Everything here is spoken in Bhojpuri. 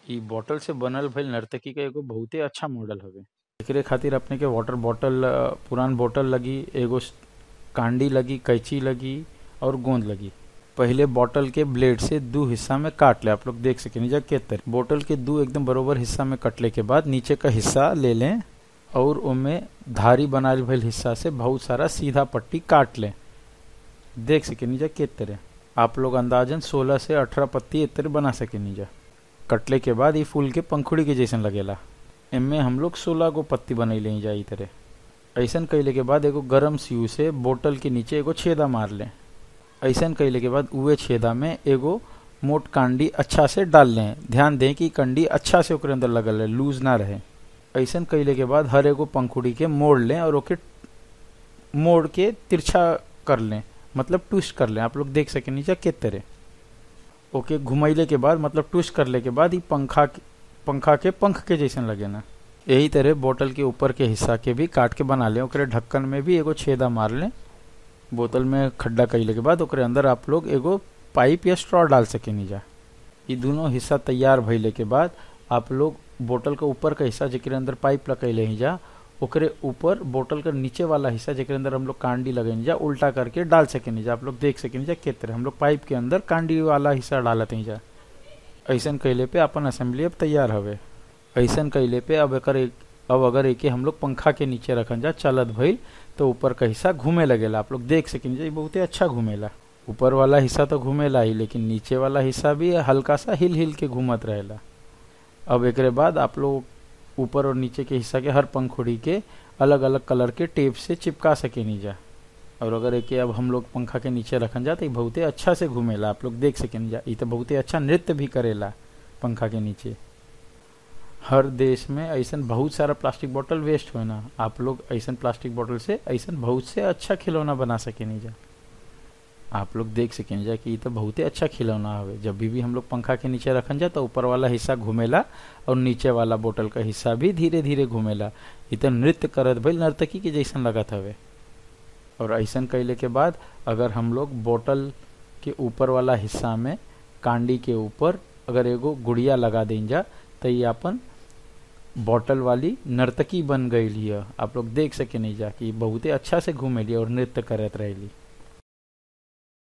इ बॉटल से बनल भइल नर्तकी के एगो बहुते अच्छा मॉडल हवे एकरे खातिर अपने के वाटर बॉटल अ, पुरान बोतल लगी एगो स- कांडी लगी कैंची लगी और गोंद लगी पहिले बॉटल के ब्लेड से दो हिस्सा में काट ले आप लोग देख सके जा के तरह बोतल के दो एकदम बरोबर हिस्सा में कटले के बाद नीचे का हिस्सा ले लें और उनमें धारी बनाल भइल हिस्सा से बहुत सारा सीधा पट्टी काट लें देख सके जा के तरह आप लोग अंदाजन 16 से 18 पत्ती इतर बना सके जा कटले के बाद ये फूल के पंखुड़ी के जैसन लगेला इनमें हम लोग 16 गो पत्ती बनैले जा ई तरह ऐसन कैले के बाद एगो गरम सीऊ से बोतल के नीचे एगो छेदा मार लें ऐसन कैले के बाद उहे छेदा में एगो मोट कांडी अच्छा से डाल लें ध्यान दें कि कंडी अच्छा से ओकरे अंदर लगल है लूज ना रहे ऐसन कैले के बाद हर एगो पंखुड़ी के मोड़ लें और ओके मोड़ के तिरछा कर लें मतलब ट्विस्ट कर लें आप लोग देख सके नीचे के तरह ओके घुमैले के बाद मतलब ट्विस्ट करले के बाद ही पंखा के- पंखा के पंख के जैसन लगे ना यही तरह बोतल के ऊपर के हिस्सा के भी काट के बना लें ओकरे ढक्कन में भी एगो छेदा मार लें बोतल में खड्डा कैले के बाद ओकरे अंदर आप लोग एगो पाइप या स्ट्रॉ डाल सके नीचा ये दोनों हिस्सा तैयार भइले के बाद आप लोग बोतल के ऊपर का हिस्सा जेकरे अंदर पाइप लगैले ही जा ओकरे ऊपर बोतल का नीचे वाला हिस्सा जेकरे अंदर हम लोग कांडी लगेनी जा उल्टा करके डाल सके जा आप लोग देख सके जा के तरह हम लोग पाइप के अंदर कांडी वाला हिस्सा डालत ही जा ऐसन कैले पे अपन असेंबली अब तैयार हवे ऐसन कैले पे अब एकर एक अब अगर एके हम लोग पंखा के नीचे रखन जा चलत भइल तो ऊपर का हिस्सा घूमे लगेला आप लोग देख सकिन जा ई बहुते अच्छा घूमेला ऊपर वाला हिस्सा तो घूमेला ही लेकिन नीचे वाला हिस्सा भी हल्का सा हिल हिल के घूमत रहेला अब एकरे बाद आप लोग ऊपर और नीचे के हिस्सा के हर पंखुड़ी के अलग अलग कलर के टेप से चिपका सके नहीं जा और अगर एके अब हम लोग पंखा के नीचे रखन जा तो ई बहुते अच्छा से घूमेला आप लोग देख सकें जा ई तो बहुते अच्छा नृत्य भी करेला पंखा के नीचे हर देश में ऐसन बहुत सारा प्लास्टिक बोतल वेस्ट होए ना आप लोग ऐसन प्लास्टिक बोतल से ऐसन बहुत से अच्छा खिलौना बना सके नहीं जा आप लोग देख सकें जा कि ई तो बहुते अच्छा खिलौना हवे जब भी, भी हम लोग पंखा के नीचे रखन जा तो ऊपर वाला हिस्सा घूमेला और नीचे वाला बोतल का हिस्सा भी धीरे धीरे घूमेला ई तो नृत्य करत भइल नर्तकी के जैसन लगत हवे और ऐसन कैले के बाद अगर हम लोग बोतल के ऊपर वाला हिस्सा में कांडी के ऊपर अगर एगो गुड़िया लगा दें जा तो ये अपन बॉटल वाली नर्तकी बन गई लिया आप लोग देख सके नहीं जा कि बहुते अच्छा से घूमेली और नृत्य करत रहेली